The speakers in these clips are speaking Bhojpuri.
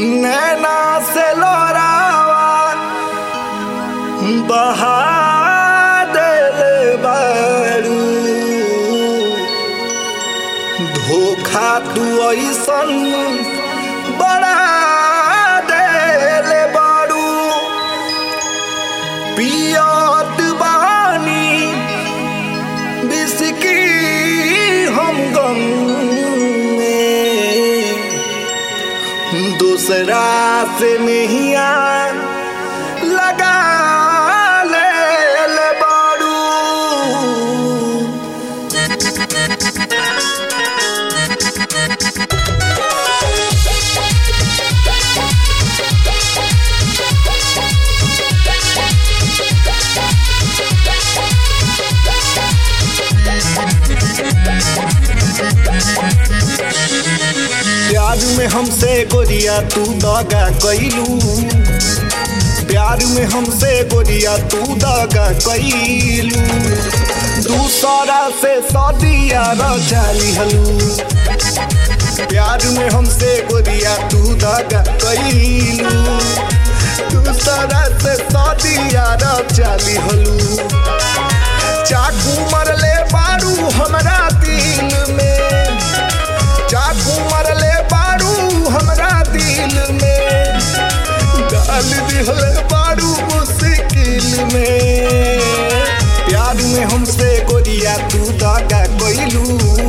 नैना से लोरावा बहा देले बारू धोखा तू ऐसन बड़ा देले बारू पियत बानी बिस्की हम गम में दूसरा से नहीं लगा ले ले बारू प्यार में हमसे गोरिया तू दगा कैलू प्यार में हमसे गोरिया तू दगा कैलू दूसरा से सदिया रचाली हलू प्यार में हमसे गोरिया तू दगा कैलू दूसरा से सदिया रचाली हलू चाकू मरले बारू हमरा दिल में चाकू मरले बारू हमरा दिल में डाल दिहले बारू मुश्किल में प्यार में हमसे गोरिया तू दगा कैलू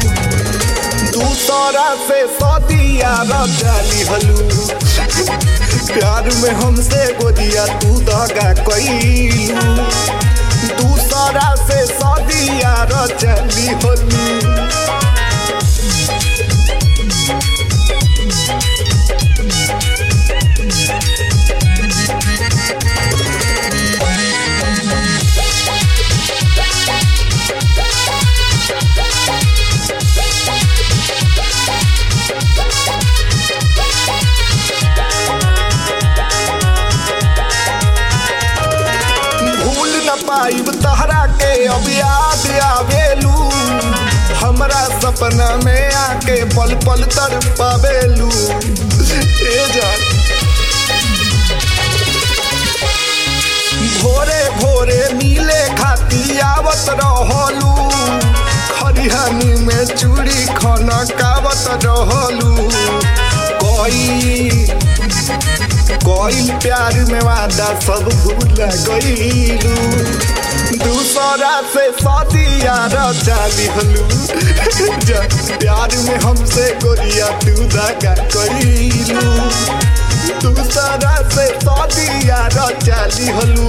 दूसरा से सदिया रचाली हलू प्यार में हमसे गोरिया तू दगा कैलू दूसरा से सदिया रचली हलू भूल न पाइब तहरा के अब याद आवेलू हमरा सपना में आके पल पल तर पावेलू ए जान भोरे भोरे मिले खाती आवत रहलू खरिहानी में चूड़ी खाना कावत रहलू कोई कोई प्यार में वादा सब भूल गईलू दूसरा से सदिया रचाली हलू प्यार में हमसे गोरिया तू दगा कईलू दूसरा से सदिया रचाली हलू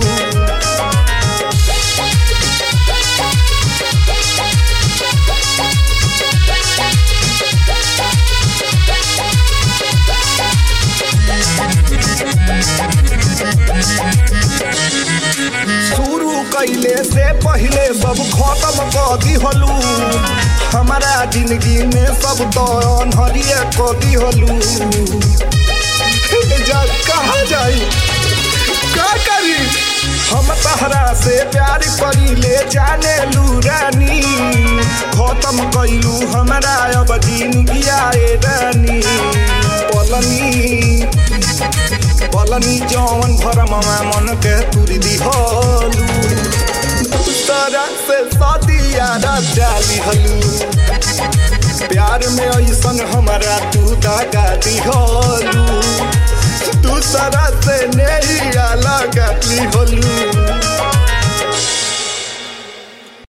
शुरू कैले से पहले सब खत्म कर दिहलू हमारा जिंदगी में सब तो अनहरिए कर दिहलू जा कहा जाई का करी हम तहरा से प्यार करी ले जाने लू रानी खत्म कैलू हमारा अब जिंदगी आए रानी पलनी पलनी जौन भरमवा मन के तुरी दिहलू दूसरा से सदिया रचाली हलू प्यार में ऐसन हमारा तू दगा दिहलू दूसरा से नहीं लगा दिहलू